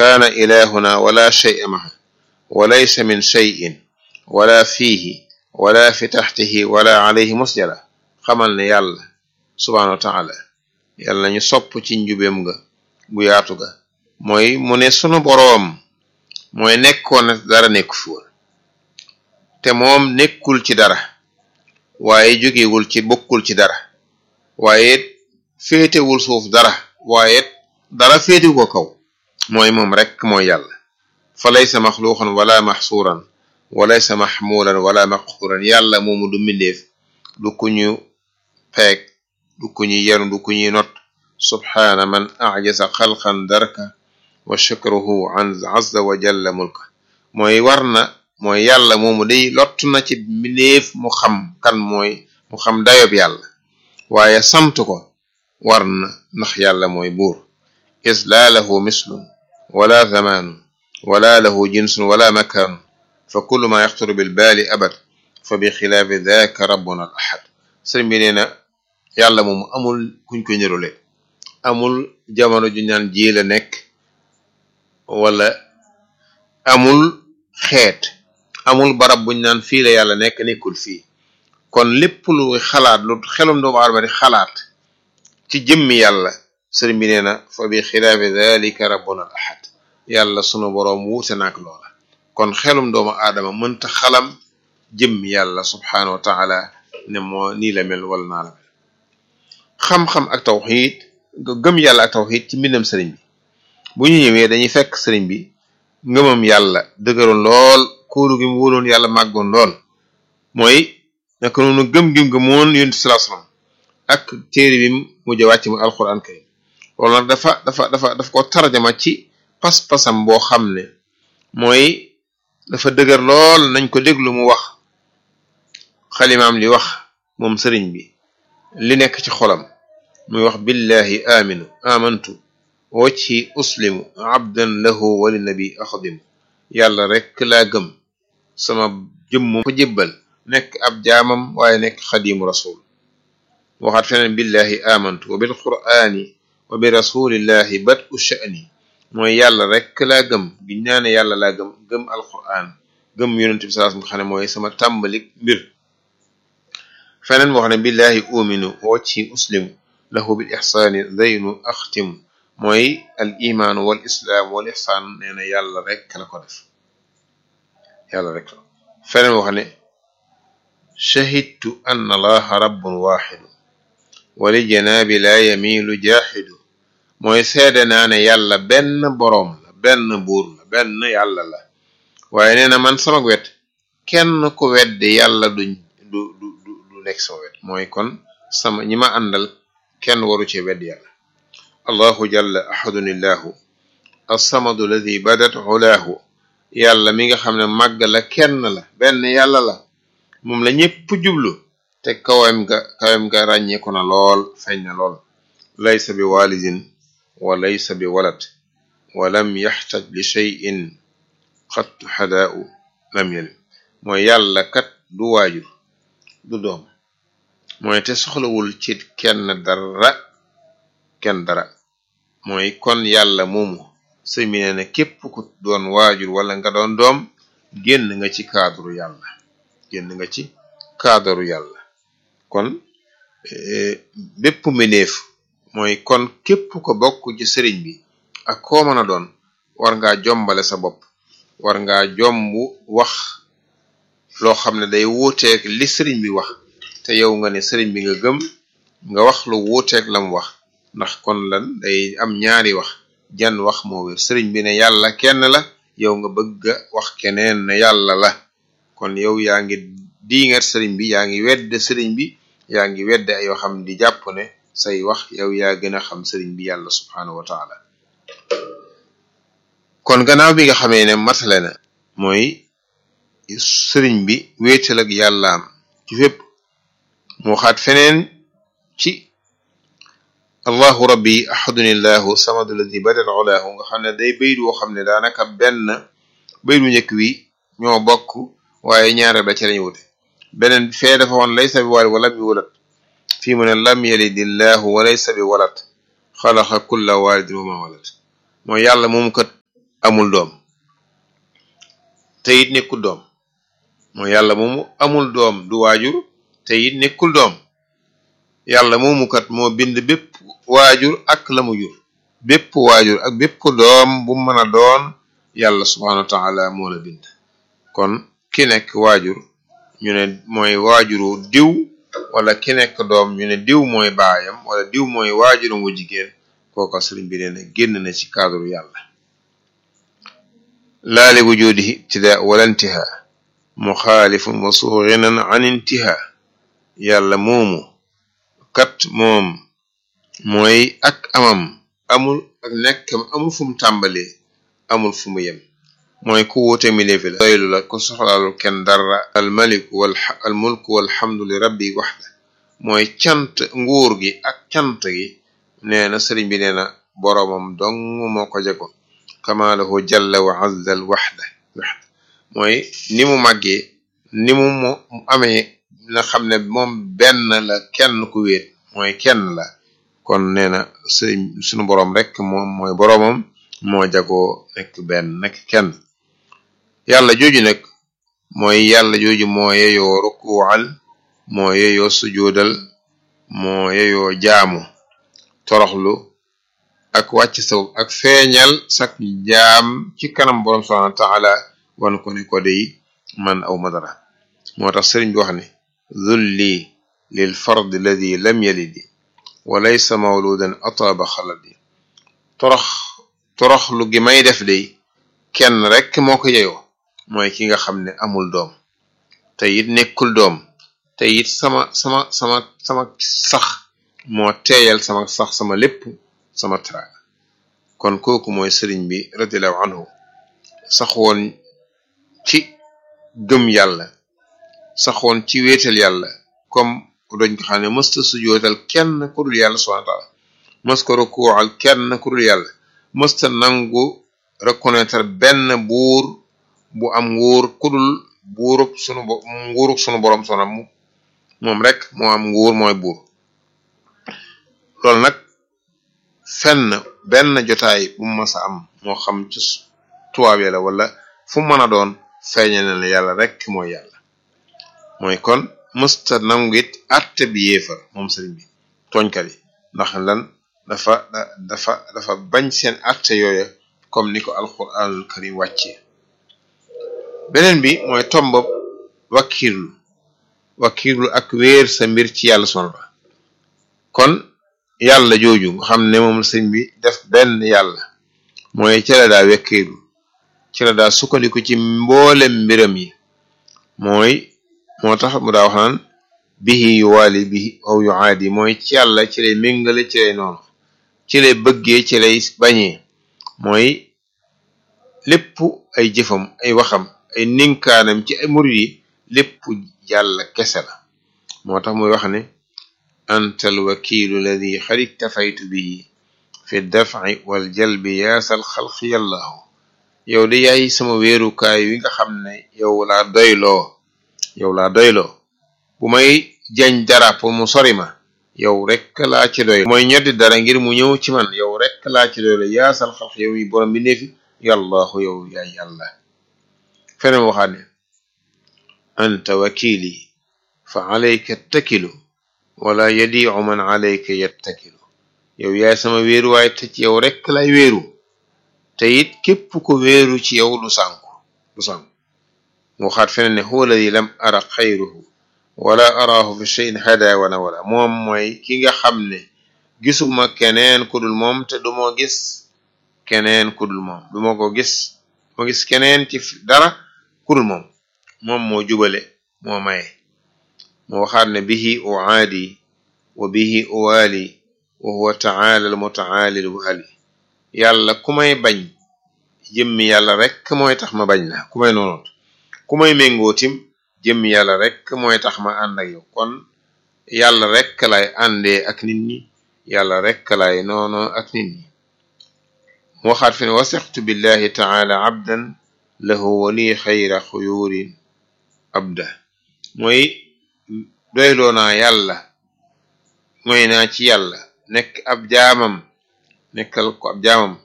kaana ilahuna wala shay'a maha wa laysa min shay'in wala fiihi wala fi taxtihi wala alayhi musjala xamal ne yàlla subhaanahu wa taala yàlla ñu sopp ci njubeem nga gu yaatu ga mooy mu ne sunu boroom mooy nekkoon na dara nekku fi woon te moom nekkul ci dara waaye jógewul ci bokkul ci dara waaye féetewul suuf dara waaye dara féetewu ko kaw mooy moom rek mooy yàlla fa laysa maxluuqan wala maxsuuran wa laysa maxmuulan wala maqxuuran yàlla moomu du mbindeef du ku ñu peeg du ku ñu yenu du ku ñuy not subhaana man ajasa xalqan darka wa shukruhu an azza wa jalla mulka mooy war na mooy yàlla moomu day lott na ci mbindeef mu xam kan mooy mu xam dayob yàlla waaye sant ko war na ndax yàlla mooy buur is laa lahu mislun wala zamaanu wala lahu jinsun wala makaanu fa kullu ma yaxturu bil baali abad fa bi xilaafi daaka rabbuna al ahad sëriñ bi nee na yàlla moomu amul kuñ ko ñërule amul jamono ju ñaan ji la nekk wala amul xeet amul barab buñ naan fii la yàlla nekk nekkul fii kon lépp lu xalaat lu xelum doomu aadama di xalaat ci jëmmi yàlla sëriñ bi nee na fa bi xilaafi dalika rabbuna al ahad yàlla sunu boroom wuute naak loola kon xelum doomu aadama mënta xalam jëmmi yàlla subhaanahu wa taala ne moo nii la mel wala naa la mel xam-xam ak tawxiid gëm yàlla ak tawxiid ci mbindam sëriñ bi bu ñu ñëwee dañuy fekk sëriñ bi ngëmam yàlla dëgëroon lool kóolu gi mu wóoloon yàlla màggoon lool mooy naka noonu gëm gi mu gëmoon yonent sallallahu alayhi wasallam ak téere bi mujj a wàcc mu alquran karim loolu nag dafa dafa dafa dafa ko tarjama ci pas-pasam boo xam ne mooy dafa dëgër lool nañ ko déglu mu wax xalimaam li wax moom sëriñ bi li nekk ci xolam muy wax billahi aminu amantu wacci uslimu abdan lahu wali nabi axdimu yàlla rekk laa gëm sama jëmmu ko jébbal nekk ab jaamam waaye nekk xadimu rasul waxaat feneen billahi amantu wa bil qur'ani wa bi rasulillahi bat u sha'ni mooy yàlla rekk laa gëm giñ naa ne yàlla laa gëm gëm alquran gëm yonent bi sallallahu alayhi wasallam xam ne mooy sama tàmbalik mbir feneen wax ne billahi uminu wacci uslimu lahu bil ixsaani daynu axtimu mooy al imaanu wal islaam wal ixsaan nee na yàlla rekk la ko def yàlla rekk la feneen wax ne shahidtu anna allaha rabbun waaxidu wali janaabi laa yamiilu jaaxidu mooy seede naa ne yàlla benn boroom la benn buur la benn yàlla la waaye nee na man sama wet kenn ku weddi yàlla duñ du du du nekk sama wet mooy kon sama ñi ma àndal kenn waru ci weddi yàlla allahu jalla ahadun illahu assamadu alladi badat ulaahu yàlla mi nga xam ne màgg la kenn la benn yàlla la moom la ñépp jublu te kawam ga kawam ga ràññeeku na lool feeñ na lool laysa bi walidin wa laysa bi walad wa lam yaxtaj li cheyin xat xadaau lam yelim mooy yàlla kat du waajur du doom mooy te soxlawul ci kenn dara kenn dara mooy kon yàlla moomu sëñ bi nee na képp ku doon waajur wala nga doon doom génn nga ci cadre yàlla génn nga ci cadre yàlla kon bépp mbindeef mooy kon képp ko bokk ci sëriñ bi ak koo mën a doon war ngaa jombale sa bopp war ngaa jomb wax loo xam ne day wuuteeg li sëriñ bi wax te yow nga ne sëriñ bi nga gëm nga wax lu wuuteeg lam wax ndax kon lan day am ñaari wax jan wax moo wér sëriñ bi ne yàlla kenn la yow nga bëgg a wax keneen ne yàlla la kon yow yaa ngi diingat sëriñ bi yaa ngi wedd sëriñ bi yaa ngi wedd ay yoo xam di jàpp ne say wax yow yaa gën a xam sëriñ bi yàlla subhaanahu wa taala kon gannaaw bi nga xamee ne matale na mooy sëriñ bi wéetal ak yàllaam ci fépp mu xaat feneen ci allahu rabbi ahadunillahu samadu alladi badal ulaahu nga xam ne day bayit woo xam ne daanaka benn bayit wu njëkk wi ñoo bokk waaye ñaareel ba ci lañu wute beneen fee dafa woon laysa bi waalid wa lam yuwalad fii mu ne lam yalidillahu wa laysa bi walad xalaqa kulla waalidin wa ma walad mooy yàlla moom kat amul doom te it nekkul doom mooy yàlla moomu amul doom du waajur te it nekkul doom yàlla moomu kat moo bind bépp waajur ak la mu jur bépp waajur ak bépp doom bu mën a doon yàlla subhanahu wa taala moo la bind kon ki nekk waajur ñu ne mooy waajuru diw wala ki nekk doom ñu ne diw mooy baayam wala diw mooy waajuru wu jigéen kooka sëriñ bi nee na génn na ci cadre yàlla laa li wujudihi ibtidaa wala intihaa muxaalifun wa suurinan an intihaa yàlla moomu kat moom mooy ak amam amul ak nekkam amul fu mu tàmbalee amul fu mu yem mooy ku wuute miléefi la doylu la ku soxlaalu kenn dara al maliku wal al mulku walhamdu li rabbi waxda mooy cant nguur gi ak cant gi nee na sëriñ bi nee na boroomam dong moo ko jago kamaalahu jalla wa azza al waxda waxda mooy ni mu màggee ni mu mu amee na xam ne moom benn la kenn ku wéet mooy kenn la kon nee na sëriñ sunu boroom rek moom mooy boroomam moo jagoo nekk benn nekk kenn yàlla jooju nag mooy yàlla jooju moo yeyoo rukuwal moo yeyoo sujoodal moo yeyoo jaamu toroxlu ak wàcc saw ak feeñal sak jaam ci kanam boroom subhanahu wa taala wan ko ne ko dey man aw madara moo tax sëriñ bi wax ne zulli lil fard alladi lam yalidi wa laysa mawludan ataaba xaladi torox toroxlu gi may def dey kenn rek moo ko yeyoo mooy ki nga xam ne amul doom te it nekkul doom te it sama sama sama sama sax moo teeyal sama sax sama lépp sama teraanga kon kooku mooy sëriñ bi radiallahu anhu saxoon ci gëm yàlla saxoon ci wéetal yàlla comme doñ ko xam ne mësta sujootal kenn ku dul yàlla subhanahu wa taala mës ko rukuuxal kenn ku dul yàlla mësta nangu reconnaître benn buur bu am nguur kudul buurub sunu nguurub sunu borom sona mu moom rek moo am nguur mooy buur loolu nag fenn benn jotaay bu mu mës a am moo xam ci tubaab la wala fu mën a doon feeñe na ne yàlla rek mooy yàlla mooy kon mësta nangu it atte bi yéefar moom sëriñ bi tooñkat yi ndax lan dafa dafa dafa bañ seen atte yooya comme ni ko alquranul karim wàccee beneen bi mooy tombob wakiirlu wakiirlu ak wéer sa mbir ci yàlla subhanahu wa kon yàlla jooju nga xam ne moom sëñ bi def benn yàlla mooy ci la daa wekkiirlu ci la daa sukkandiku ci mboolem mbiram yi mooy moo tax mu daa wax naan bihi yu waali bihi aw yu aadi mooy ci yàlla ci lay méngale ci lay noonu ci lay bëggee ci lay bañee mooy lépp ay jëfam ay waxam ay ninkaanam ci ay murid yi lépp yàlla kese la moo tax muy wax ne anta alwakilu alladi xad iktafaytu bihi fi dafci wal jalbi yaasal xalqi yallahu yow de yaay sama wéerukaay wi nga xam ne yow laa doyloo yow laa doyloo bu may jañ dara pour mu sori ma yow rek laa ci doy mooy ñoddi dara ngir mu ñëw ci man yow rek laa ci doy la yaasal xalq yow yi borom bi neefi yàllahu yow yaay yàlla feneen waxaat ne anta wakili fa alayka takilu wala yadiu man alayka yattakilu yow yaay sama wéeru waaye te ci yow rek lay wéeru te it képp ko wéeru ci yow du sànku du sànku mu waxaat feneen ne huwa alladi lam ara xayruhu wala araahu fi cheyin hada wana wala moom mooy ki nga xam ne gisuma keneen ku dul moom te duma gis keneen ku dul moom duma ko gis ma gis keneen ci dara ku dul moom moom moo jubale moo maye moo waxaat ne bihi uaadi wa bihi uwaali wa huwa taala al mutaali al waali yàlla ku may bañ jëmmi yàlla rek mooy tax ma bañ la ku may noonoot ku may méngootim jëmmi yàlla rek mooy tax ma ànd ak yow kon yàlla rek lay àndee ak nit ñi yàlla rek lay noonoo ak nit ñi mu waxaat fi ne wasixtu billahi taala abdan lahu wali xayra xuyurin abda mooy doyloo naa yàlla mooy naa ci yàlla nekk ab jaamam nekkal ko ab jaamam